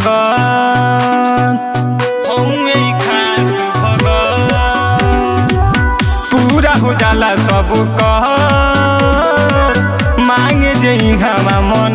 भगत हउए ई खास भगत पूरा हो जाला सब कह मांगे जई घामा मन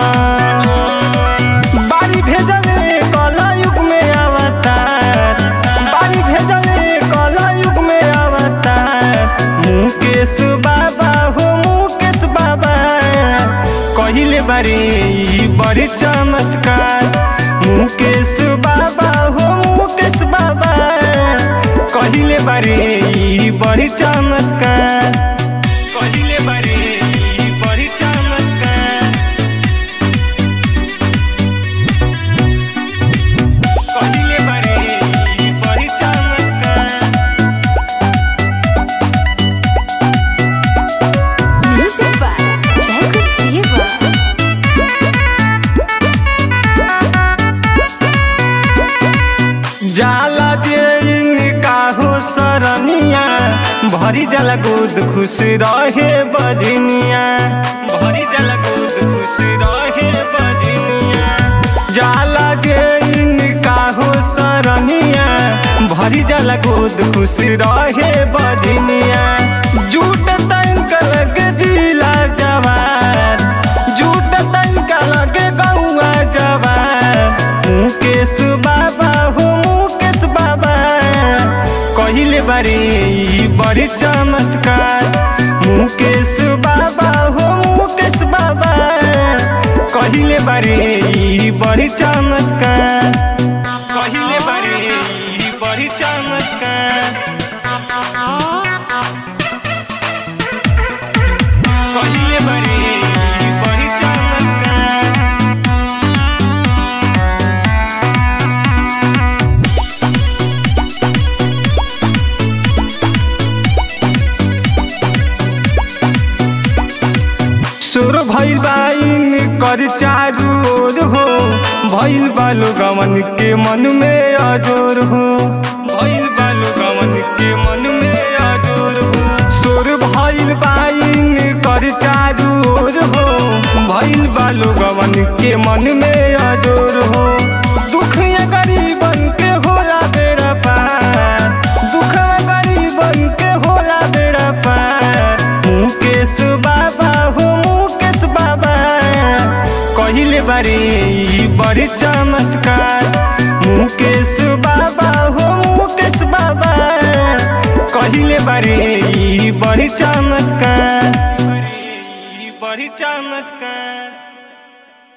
बारी भेजले कला युग में अवतार बारी भेजले कला युग में अवतार मुकेश बाबा हो मुकेश बाबा कहिले बारे ई बड़ी चमत्कार मुकेश बाबा हो मुकेश बाबा कहिले बारे ई बड़ी चमत्कार कहिले बारे ई बड़ी चमत्कार कहिले बारे ई बड़ी चमत्कार Music by Jacob Diva. जाला जे काहो सरनिया भरी जाला गोद खुश रहे बजनिया भरी जाला गोद खुश रहे बजनिया जाला जे काहो सरनिया भरी जाला गोद खुश रहे बजनिया झूठ तंक लगे जिला जवान झूठ तंक लगे गौआ जवान मुकेश बाबा हो मुकेश बाबा कहिले बारे ई बड़ी चमत्कार मुकेश बाबा हो मुकेश बाबा कहिले बारे ई बड़ी चमत्कार कहिले बारे ई बड़ी चमत्कार कहिले बारे ई बड़ी चमत्कार सुर भइल बाइन कर चारू ओर हो भइल बालो गमन के मन में अजोर हो भइल बालो गमन के मन में अजोर हो सुर भइल बाइन कर चारू ओर हो भइल बालो गमन के मन में अजोर हो दुख ये गरीबन के होला बेड़ा पार दुख गरीबन के होला बेड़ा पार मुकेश बाबा हो मुकेश बाबा कहिले बारे ई बड़ी चमत्कार मुकेश बाबा हो मुकेश बाबा कहिले बारे ई बड़ी चमत्कार ई बड़ी चमत्कार